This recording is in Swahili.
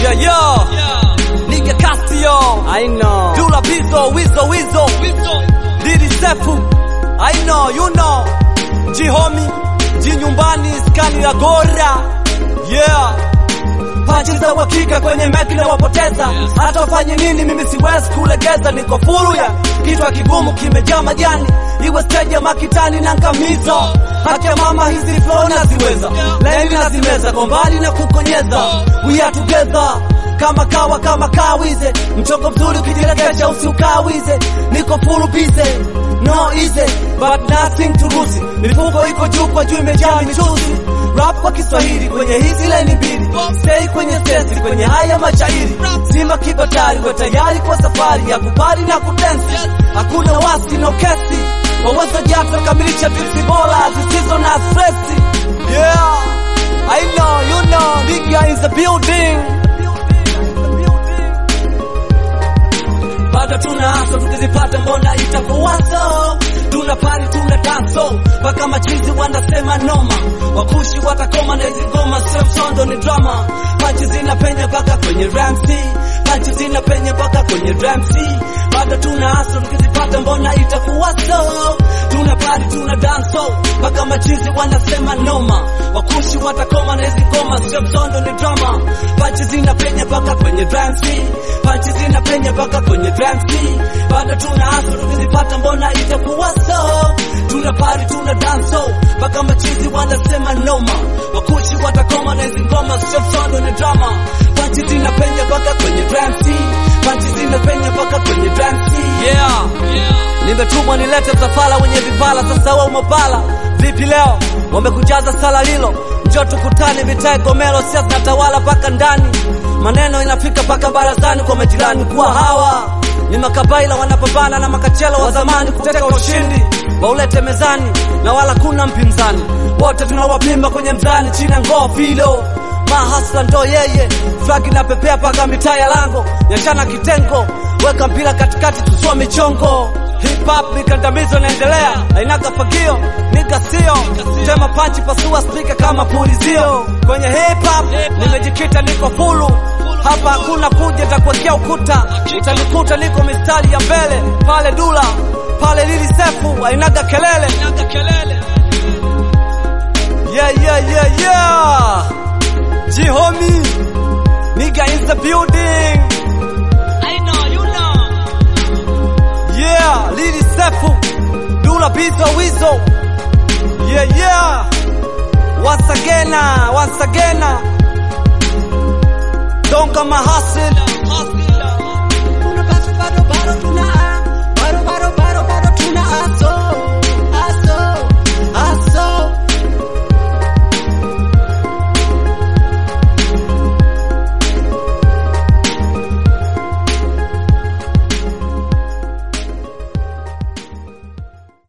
Yeah, yeah. Nigga Castillo. I know. Dula Bizo, Wizo, Wizo. Didi Sefu. I know, you know. Jihomi. Ji nyumbani, skani la gora. Yeah. Pachi za uhakika kwenye meki na wapoteza. Hata wafanye nini, mimi siwezi kulegeza. Niko fulu ya kichwa kigumu kimejaa majani, iwe stage ya makitani na ngamizo. Haki ya mama, hizi flow naziweza, laini nazimeza kwa mbali na kukonyeza. We are together kama kawa kama kawize, mchongo mzuri ukijirekesha usiukawize. Niko full busy, no easy but nothing to lose. Mifuko iko juu kwa juu imejaa michuzi rap kwa Kiswahili kwenye hizi laini mbili, stay kwenye sesi kwenye haya mashairi, sima kibatari, kwa tayari kwa safari ya kupari na kudensi, hakuna wasi no kesi, wawezo jato kamilisha tipsi bora zisizo na stresi. Yeah, I know, you know, nigga in the building. bado tuna haso tukizipata mbona itakuwa so tuna pari tuna danso mpaka machizi wanasema noma wakushi watakoma na hizi ngoma sio msondo ni drama panchi zinapenya mpaka kwenye ramsi panchi zinapenya mpaka kwenye ramsi bado tuna haso tukizipata mbona itakuwa so tuna pari tuna danso mpaka machizi wanasema noma wakushi watakoma na hizi ngoma sio msondo ni drama panchi zinapenya mpaka kwenye ramsi panchi zinapenya mpaka kwenye ramsi bado tuna haso tukizipata mbona itakuwa so tuna pari tuna danso mpaka machizi wanasema noma wakushi watakoma na hizi ngoma sio msondo ni drama panchi zinapenya mpaka kwenye ramsi panchi zinapenya mpaka kwenye ramsi yeah. Nimetumwa nilete msafara wenye vipala, sasa wewe umepala vipi leo? Wamekujaza sala lilo, njoo tukutane, vitae gomelo, siasa zinatawala mpaka ndani, maneno inafika mpaka barazani kwa majirani, kuwa hawa ni makabaila wanapambana na makachelo wa zamani kuteka ushindi waulete mezani, na wala kuna mpinzani, wote tunawapimba kwenye mzani, chini ya ngoo filo mahasla ndo yeye, flag inapepea mpaka mitaa ya lango, nyachana kitengo, weka mpira katikati, tusua michongo Hip hop mikandamizo inaendelea, hainaga fagio, nika sio tema panchi, pasua spika kama pulizio. Kwenye hip hop nimejikita, niko fulu hapa, hakuna kuja takuwekea ukuta, utanikuta niko mistari ya mbele, pale Dula pale Lili Sefu, hainaga kelele. Yeah, yeah, yeah, yeah. G-homie, nigga in the building. I know, you know. Yeah, Lili Sefu, Dula Bizo Wizo. Yeah, yeah. Once again, uh, once again. uh, Don't come my hustle.